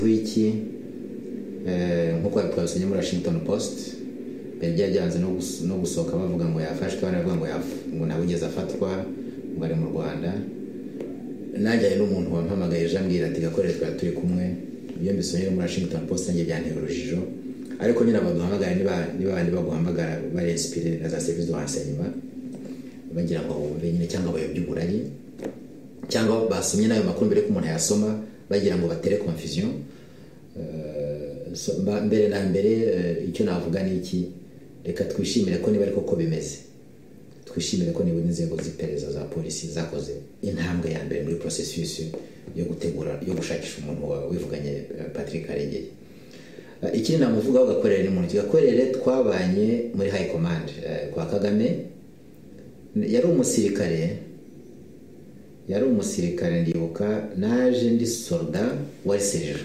w'iki nk'uko twabisomye muri washington post byari byajyanze no gus- no gusohoka bavuga ngo yafashwe baravuga ngo yaf- ngo ntabwo ugeze afatwa ngo ari mu rwanda najyanye n'umuntu wampamagaye ejo ambwira ati gakorere twari turi kumwe ibyo mbisomye muri washington post nanjye byanteye urujijo ariko nyine abaduhamagara niba niba bandi baguhamagara bari insipire na za serivisi do renseignement bagira ngo bumve nyine cyangwa bayobye uburari cyangwa basomye n'ayo makuru mbere ko umuntu yasoma bagira ngo batere confusion So, mba- mbere na mbere eh, icyo navuga ni iki reka twishimire ko niba ari koko bimeze twishimire ko nibura inzego z'iperereza za polisi zakoze intambwe ya mbere muri processus yo gutegura yo gushakisha umuntu wawe wivuganye eh, patrick arengeye Eh, ikindi namuvugaho gakorere ni muntu gakorere twabanye muri high command eh, kwa kagame yari umusirikare yari umusirikare ndibuka naje ndi solda wari seriro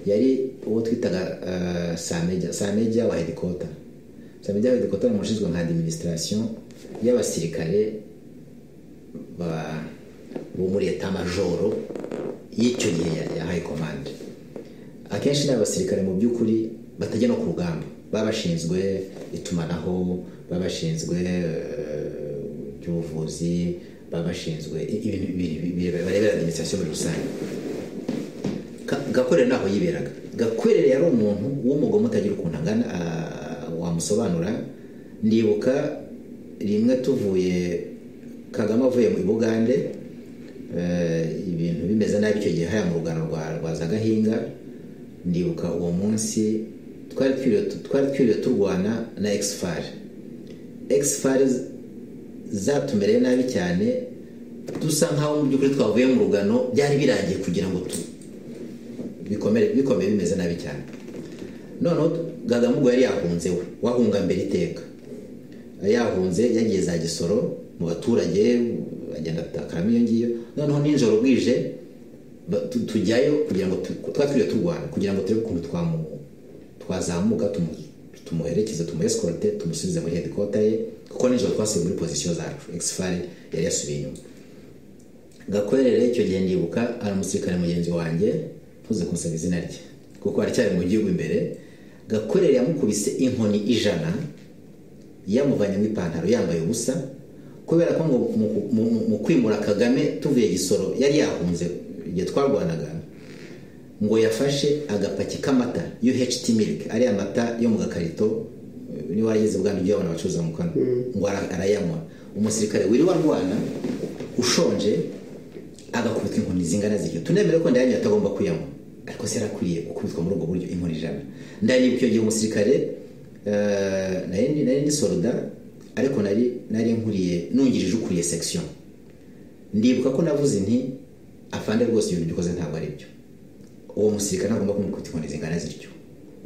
yari uwo twitaga eh, sameja sameja wa hedikota sameja wa hedikota ni umuntu ushinzwe nka administration y'abasirikare ba- bo muri eta majoro y'icyo gihe ya- ya high command akenshi ni abasirikare mu by'ukuri batajya no ku rugamba baba bashinzwe itumanaho baba bashinzwe eh, iby'ubuvuzi baba bashinzwe i- ibintu biri- biri- barebera administration muri rusange Ka- gakorere ntaho yiberaga gakorere yari umuntu w'umugome utagira ukuntu angana ah, wamusobanura ndibuka rimwe tuvuye kagame avuye mu bugande eh, ibintu bimeze nabi icyo gihe haya mu rugano rwa rwa zagahinga ndibuka uwo munsi twari twiriwe tu- twari twiriwe turwana na exfar exfar zatumereye nabi cyane dusa nkaho mu by'ukuri twavuye mu rugano byari birangiye kugira ngo tu, bikomere bikomeye bimeze nabi cyane noneho Kagame ubwo yari yahunze we wahunga mbere iteka yahunze yagiye za gisoro mu baturage agenda atakaramo iyo ngiyo noneho nijoro bwije ba- tu- tujyayo kugira ngo tu- twari turiyo turwana kugira ngo turebe ukuntu twamu- twazamuka tumu- tumuherekeze tumueskorte tumusubize muri hedikota ye kuko nijoro twasubiye muri pozisiyo zacu exfari yari yasubiye inyuma gakwerere icyo gihe ndibuka ari umusirikare mugenzi wanjye ntuze kunsaba izina rye kuko aracyari mu gihugu imbere gakwerere yamukubise inkoni ijana yamuvanye mu ipantaro yambaye ubusa kubera ko ngo mu- mu- mu- mu kwimura kagame tuvuye gisoro yari yahunze igihe twarwanaga ngo yafashe agapaki k'amata uht milk ariya mata yo mu gakarito eh, niba warageze bwana ujya wabona abacuruza mu kanwa ngo ara- arayanywa umusirikare wiriwe arwana ushonje agakubitwa inkoni zingana zityo tunemere ko ndayanywa atagomba kuyanywa ariko se yarakwiriye gukubitwa muri ubwo buryo inkoni ijana ndanibuka icyo gihe umusirikare eh, nari ndi- nari ndi soroda ariko nari nari nkuriye nungirije ukuriye section ndibuka ko navuze nti afande rwose ibintu dukoze ntabwo ari byo uwo musirikare nagomba kumukubita inkoni zingana zityo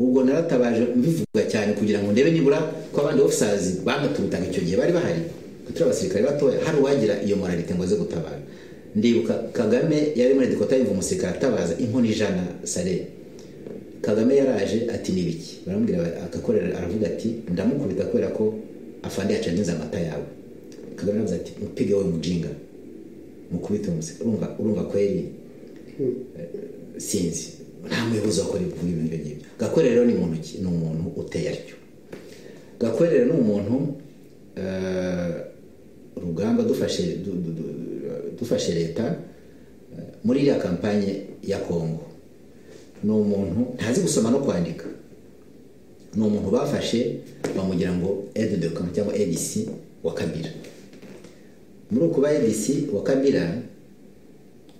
ubwo naratabaje mbivuga cyane kugira ngo ndebe nibura ko abandi ofisazi banaturutaga icyo gihe bari bahari turi abasirikare batoya hari uwagira iyo moralite ngo aze gutabara ndibuka kagame yari muri dikota yumva umusirikare atabaza inkoni ijana sare kagame yaraje ati ni ibiki baramubwira bati- agakorera aravuga ati ndamukubita kubera ko afande yacanze amata yawe kagame aravuze ati mupige wowe mujinga mukubite uwo musirikare urumva urumva kweri sinzi nta muyobozi wakora ibikorwa ibyo ngibyo gakore rero ni muntu ki- ni umuntu uteye atyo gakore rero ni umuntu eh, rugamba dufashe du- du- du- dufashe leta eh, muri iriya kampanye ya kongo ni umuntu ntazi gusoma no kwandika ni umuntu bafashe bamugira ngo aide de camp cyangwa adc wa kabira muri uku ba adc wa kabira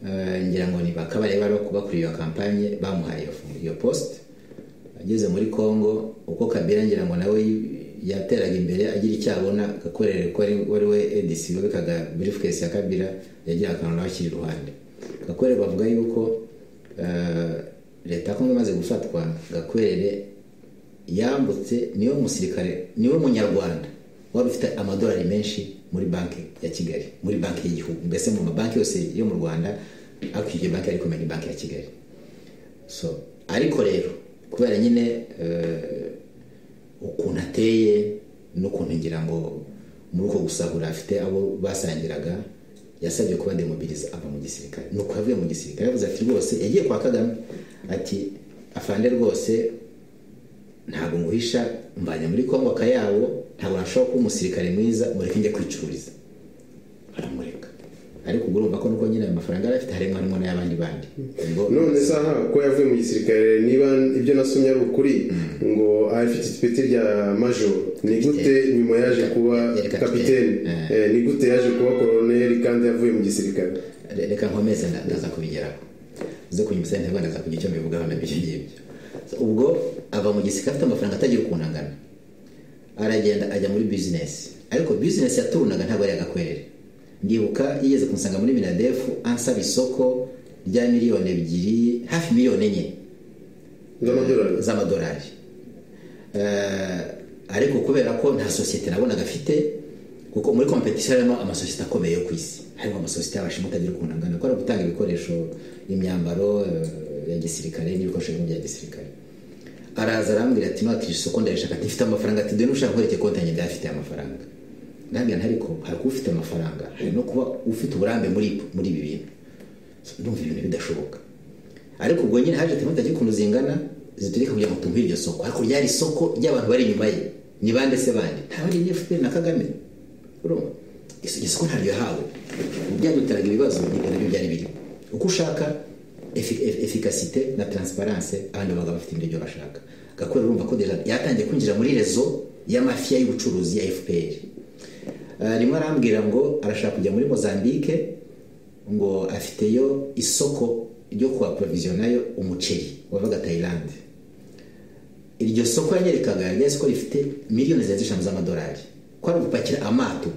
Eh, ngira ngo ni bakaba rero bari bakuriye iyo kampanye bamuhaye iyo fu- iyo poste ageze muri Congo uko Kabila ngira ngo nawe yateraga imbere agira icyo abona gakorere ko ari wari we ADC wabikaga briefcase ya Kabila yagira akantu nawe akiri iruhande gakorere bavuga yuko eh, leta ya Congo imaze gufatwa gakorere yambutse niwe musirikare niwe munyarwanda wari ufite amadolari menshi muri banki ya kigali muri banki y'igihugu mbese mu mabanki yose yo mu rwanda ariko iyo banki ariko kumenya banki ya kigali so ariko rero kubera nyine eh, ukuntu ateye n'ukuntu ngira ngo muri uko gusahura afite abo basangiraga yasabye kuba demobilize ava mu gisirikare ni uko yavuye mu gisirikare yavuze ati rwose yagiye kwa kagame ati afande rwose ntabwo nguhisha mbanye muri kongo akayabo ntabwo nashobora kuba umusirikare mwiza mureke njye kwicururiza baramureka ariko ubwo urumva ko nuko nyine ayo mafaranga yari afite harimo harimo n'ay'abandi bandi Ubwo none saha ko yavuye mu gisirikare niba ibyo nasomye ari ukuri ngo afite ipeti rya major ni gute nyuma yaje kuba Yari kapiteni. kapitene Eh, ni gute yaje kuba koroneri kandi yavuye mu gisirikare Re- reka nkomeze nda- ndaza kubigeraho zo kunyuma sente rwanda ndaza kugira icyo mbivugaho na ibyo ngibyo So, ubwo ava mu gisirikare afite amafaranga atagira ukuntu angana aragenda ajya muri bizinesi ariko bizinesi yaturunaga ntabwo ari agakwerere ndibuka yigeze kunsanga muri minadefu ansaba isoko rya miliyoni ebyiri hafi miliyoni enye z'amadolari z'amadolari Eh, ariko kubera ko nta sosiyete nabonaga afite kuko muri kompetisiyo harimo amasosiyete akomeye yo ku isi harimo amasosiyete y'abashinwa atagira ukuntu angana akora gutanga ibikoresho imyambaro eh, ya gisirikare n'ibikoresho bimwe bya gisirikare araza arambwira ati ntiwakije isoko ndayishaka ati mfite amafaranga ati dore nushaka kwerekeye konti yanjye ndayafite amafaranga ndambwira nti ariko hari kuba ufite amafaranga hari no kuba ufite uburambe muri muri ibi bintu ndumva ibintu bidashoboka ariko ubwo nyine haje temata ukuntu zingana ziturika kugira ngo tumuhe iryo soko ariko ryari isoko ry'abantu bari inyuma ye ni bande se bande nta bari ni FPR na Kagame urumva Iso- iryo soko ntaryo yahawe byaduteraga ibibazo nibyo nabyo byari biri uko ushaka efi- efi- efikasite na transparence abandi bagabo bafite ibyo bashaka gakwera urumva ko deja yatangiye kwinjira muri rezo y'amafiya y'ubucuruzi ya FPR Eh, rimwe arambwira ngo arashaka kujya muri mozambique ngo afiteyo isoko ryo kuhaprovisionayo umuceri wavaga tayilande iryo soko yanyerekaga ryari isoko rifite miliyoni zirenze eshanu z'amadolari ko ari ugupakira amato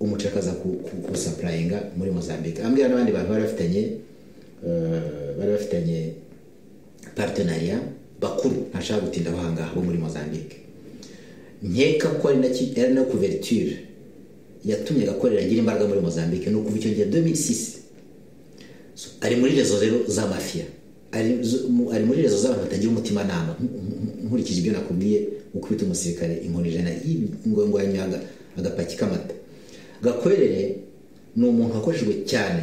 umuceri akaza ku- ku- kuwusapurayinga muri mozambique ambwira n'abandi bantu bari bafitanye eh, bari bafitanye partenariat bakuru ntashaka gutinda aho ahangaha bo muri mozambique nkeka ko ari na ki- ari na kuverture yatumye agakorera agira imbaraga muri mozambique ni ukuva icyo gihe 2006 So, ari muri rezo rero z'amafiya ari zo- mu- ari muri rezo z'abantu batagira umutimanama nk- nk- nkurikije ibyo nakubwiye ukubita umusirikare inkoni ijana ingongwanyo aga- agapaki k'amata gakwerere ni umuntu wakoreshejwe cyane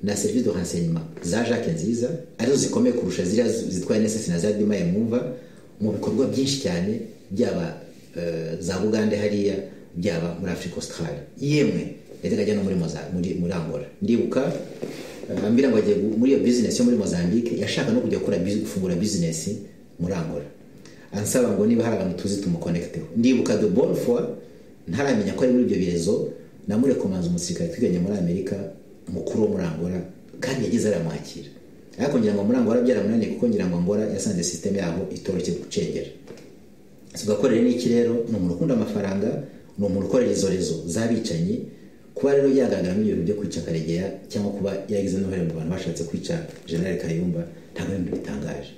na serivisi de renseignement za jacques nziza arizo zikomeye kurusha ziriya zi- zitwa nss na za dima yemwumva mu bikorwa byinshi cyane byaba eh, za bugande hariya byaba muri afurika australia yemwe yajyaga ajya no muri, Moza- muri, muri angola ndibuka Uh, ambwira ngo agiye gu- muri iyo bizinesi yo muri mozambique yashaka no kujya gukora bizi- gufungura bizinesi muri angola ansaba ngo niba hari abantu tuzi tumukonekiteho ndibuka de bonne foi ntaramenya ko ari muri ibyo birezo namurekomanza umusirikare twiganye muri amerika mukuru wo muri angola kandi yageze aramwakira ariko ngira ngo muri angola byaramunaniye kuko ngira ngo angola yasanze sisiteme yabo itoroshye gucengera tugakorera n'iki rero ni umuntu ukunda amafaranga ni umuntu ukorera izo rezo z'abicanyi kuba rero yagaragaramo ibintu byo kwica karegeya cyangwa kuba yagize n'uruhare mu bantu bashatse kwica generali kayumba ntabwo ari ibintu bitangaje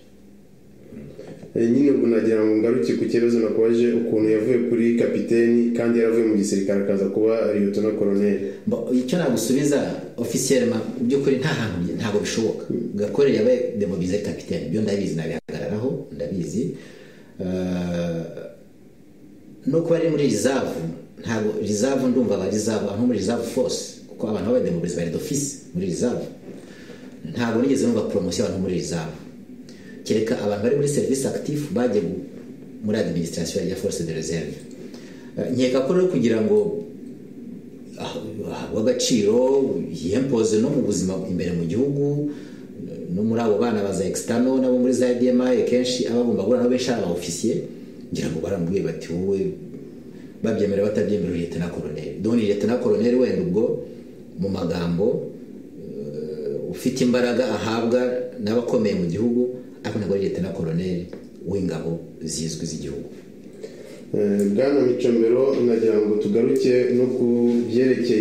Eh, nyine ubu nagira ngo ngaruke ku kibazo nakubaje ukuntu yavuye kuri kapiteni kandi yaravuye mu gisirikare akaza kuba liyotona koroneri Mba- icyo nagusubiza ofisiyelema mu by'ukuri nta hantu bye- ntabwo bishoboka gakorera yabaye demobilize kapitene byo ndabizi nabihagararaho ndabizi Eh, no kuba ari muri reserve ntabwo reserve ndumva aba reserve nko muri reserve force kuko abantu babaye demobilize bari d'office muri reserve ntabwo nigeze numva poromosiyo abantu muri reserve kereka abantu bari muri serivisi active bagiye gu- muri administration ya force de reserve Eh, nkeka ko rero kugira ngo w'agaciro yempoze no mu buzima imbere mu gihugu no muri abo bana baza extano nabo muri za dma kenshi abagomba guhura nabo benshi ari aba ofisiye ngira ngo barambwiye bati wowe babyemera batabyemera uri leta na koroneri doni leta na koroneri wenda ubwo mu magambo eh, ufite imbaraga ahabwa n'abakomeye mu gihugu ariko ntabwo ari leta na koroneri w'ingabo zizwi z'igihugu Eh, bwana micomero nagira ngo tugaruke no ku byerekeye